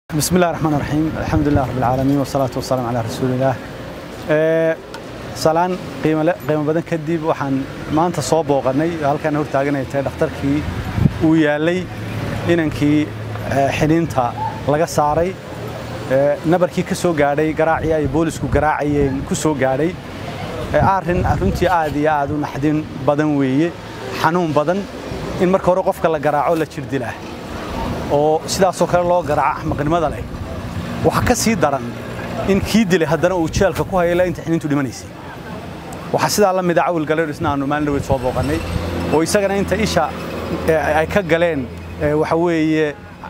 بسم الله الرحمن الرحيم الحمد لله رب العالمين والصلاة والسلام على رسول الله salaan qiimo badan kadib waxaan maanta soo booqannay halkaan hor taaganay tahay dhakhtarkii uu yaalay inankii xiniinta laga saaray nabarkii ka soo gaadhay garaacii ay boolisku garaacayeen ku soo gaadhay arrin runtii aad iyo aad u naxdin badan weeye xanuun badan in marka hore qofka la garaaco la jir dilaa oo sidaasoo kale loo garaaco axmaqnimada leh waxa ka sii daran in kii dilay haddana uu jeelka ku hayla inta xiniintu dhimanaysay waxaa sidaa la mida cawil galeerisna aanu maalin dhaweyd soo booqannay oo isagana inta isha ay ka galeen waxa weeye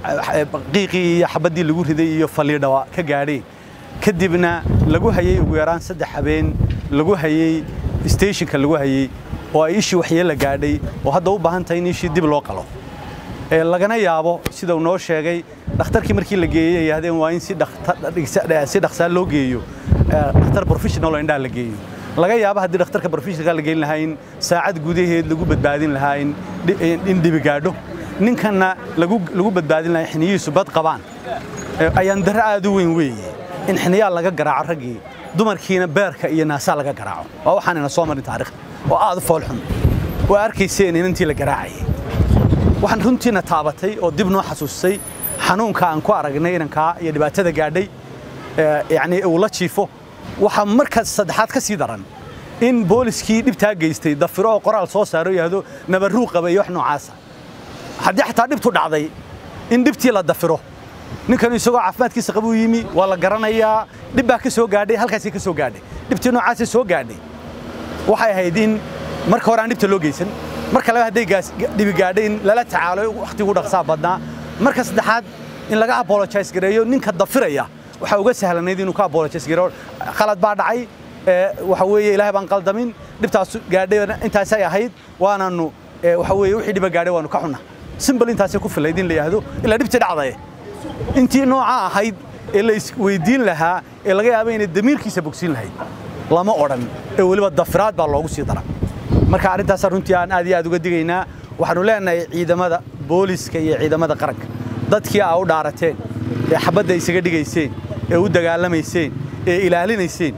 qiiqii iyo xabaddii lagu riday iyo faliidhawa ka gaadheen kadibna lagu hayey ugu yaraan saddex habeen lagu hayey stationka lagu hayey oo ay ishii waxyeella gaadhay oo hadda u baahan tahay in ishii dib loo qalo lagana yaabo sida uu noo sheegay dhakhtarkii markii la geeyey ay yidhahdeen waa in si dhaqsaa loo geeyo dhakhtar professional oo indhaha la geeyo laga yaabo haddii dhakhtarka professionalka la geyn lahaa in saacad gudaheed lagu badbaadin lahaa in dhibi gaadho ninkanna lagu badbaadin lahaa xiniyihiisu bad qabaan ayaan darro aad u weyn weeye in xiniyaa laga garaaco raggii dumarkiina beerka iyo naasaa laga garaaco waa waxaanayna soo marin taariikhda oo aad u foolxun oo arkayseen inantii la garaacayay waxaan runtiina taabatay oo dib noo xasuusay xanuunka aan ku aragnay inankaa iyo dhibaatada gaadhay yacni uu la jiifo waxaa markaas saddexaad ka sii daran in booliskii dhibtaa geystay dafiro oo qoraal soo saaro yidhaahdo nabarruu qaba iyo wax noocaasa haddii xataa dhibtu dhacday in dhibtii la dafiro ninkanu isagoo caafimaadkiisa qabuu yimi waa la garanayaa dhib baa ka soo gaadhay halkaasay ka soo gaadhay dhibtii noocaasay soo gaadhay waxay ahayd in marka hore aan dhibta loo geysan marka labaad hadday dhibi gaadhay in lala tacaalo wakhtigu dhaqsaa badnaa marka saddexaad in laga apologize gareeyo ninka dafiraya waxaa uga sahlanayd inuu ka apologize gareeyo qalad baa dhacay waxa weeye ilaahay baan qaldamin dhibtaas gaadhay intaasay ahayd waananu waxa weeye wixii dhiba gaadhay waanu ka xunna simbal intaasay ku filayd in la yidhaahdo ilaa dhibtii dhacdaye intii nooca ahayd ee la isweydiin lahaa ee laga yaaba inay damiirkiisa bogsiin lahayd lama odhan ee weliba dafiraad baa loogu sii dara marka arrintaas runtii aan aad iyo aad uga digaynaa waxaanu leenahay ciidamada booliska iyo ciidamada qaranka dadkii aa u dhaarateen ee xabadda isaga dhigayseen ee u dagaalamayseen ee ilaalinayseen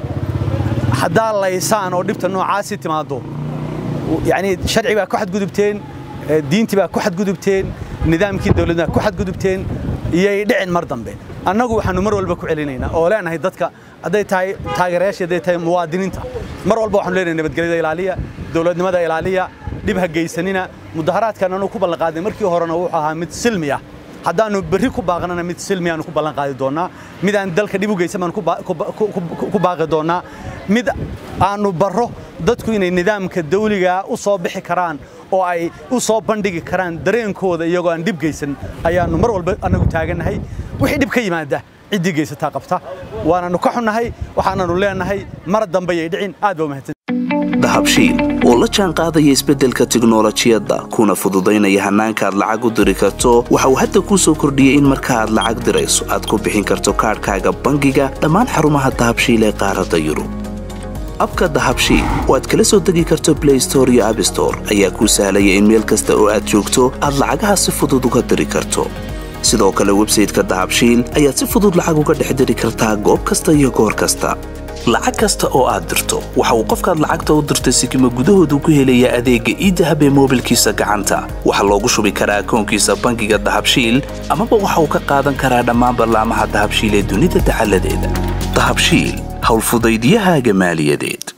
haddaa laysaan oo dhibta noocaasi timaaddo yacni sharci baa ku xadgudubteen diintii baa ku xadgudubteen nidaamkii dawladda ku xadgudubteen iyay dhicin mar dambe annagu waxaanu mar walba ku celinaynaa oo leenahay dadka hadday tahay taageerayaashii hadday tahay muwaadiniinta mar walba waxaanu leenahay nabadgelyada ilaaliya dowladnimada ilaaliya dhib ha geysanina mudaharaadkan anu ku ballanqaadnay markii horena wuxuu ahaa mid silmi ah haddaannu berri ku baaqnana mid silmi aanu ku ballan qaadi doonnaa mid aan dalka dhib u geysan baan ku baaqi doonnaa mid aanu barro dadku inay nidaamka dawligaa u soo bixi karaan oo ay u soo bandhigi karaan dareenkooda iyagoo aan dhib geysan ayaannu mar walba annagu taagannahay wixii dhib ka yimaada ciddii geysataa qabta waananu ka xunnahay waxaananu leenahay mar dambe yay dhicin aad baa umahadsan dahabshiil oo la jaan qaadaya isbeddelka tiknolojiyadda kuna fududaynaya hannaanka aad lacag u diri karto waxa uu hadda kuu soo kordhiyey in marka aad lacag dirayso aad ku bixin karto kaadhkaaga bangiga dhammaan xarumaha dahabshiil ee qaaradda yurub abka dahabshiil oo aad kala soo degi karto blay store iyo abstore ayaa kuu sahlaya in meel kasta oo aad joogto aad lacagaha si fudud uga diri karto sidoo kale websayteka dahabshiil ayaad si fudud lacag uga dhex diri kartaa goob kasta iyo goor kasta lacag kasta oo aad dirto waxa uu qofkaad lacagta u dirtay sikima gudahoodu ku helayaa adeegga iidahab ee moobilkiisa gacanta waxaa loogu shubi karaa akoonkiisa bangiga dahabshiil amaba waxa uu ka qaadan karaa dhammaan ballaamaha dahabshiil ee dunida dacaladeeda dahabshiil howlfudaydyahaaga maaliyadeed